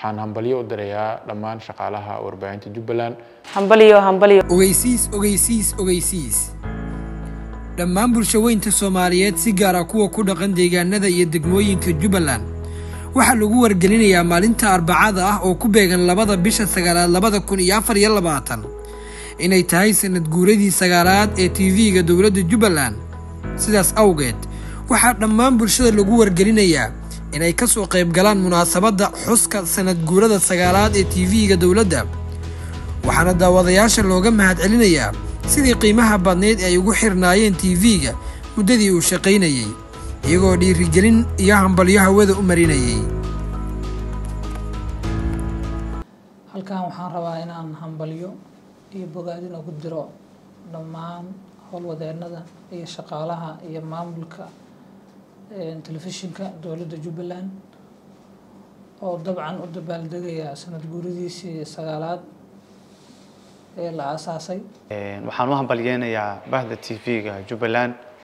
waxaan hambalyo u dirayaa dhammaan shaqaalaha warbaahinta jubbaland hambaliyo hambaliyo ogeysiis ogeysiis ogeysiis dhammaan bulshaweynta soomaaliyeed si gaara kuwa ku dhaqan deegaanada iyo degmooyinka jubbaland waxaa lagu wargelinayaa maalinta arbacada ah oo ku beegan labada bisha sagaalaad labada kun iyo afar iyo labaatan inay tahay sanad guuradii sagaalaad ee tv-ga dowladda jubbaland sidaas awgeed waxaa dhammaan bulshada lagu wargelinayaa inay ka soo qayb galaan munaasabadda xuska sanad guurada sagaalaad ee tv-ga dowladda waxaana daawadayaasha looga mahadcelinayaa sidii qiimaha badnayd ay ugu xirnaayeen tv-ga muddadii uu shaqaynayey iyagoo dhiirigelin iyo hambalyo hawada u marinayay halkan waxaan rabaa inaan hambalyo iyo bogaadin ugu diro dhammaan howlwadeennada iyo shaqaalaha iyo maamulka telefishinka dowladda jubbaland oo dabcan u dabaaldegaya sanad guuradiisii sagaalaad ee la aasaasay waxaan u hambalyeynayaa bahda t v-ga jubbaland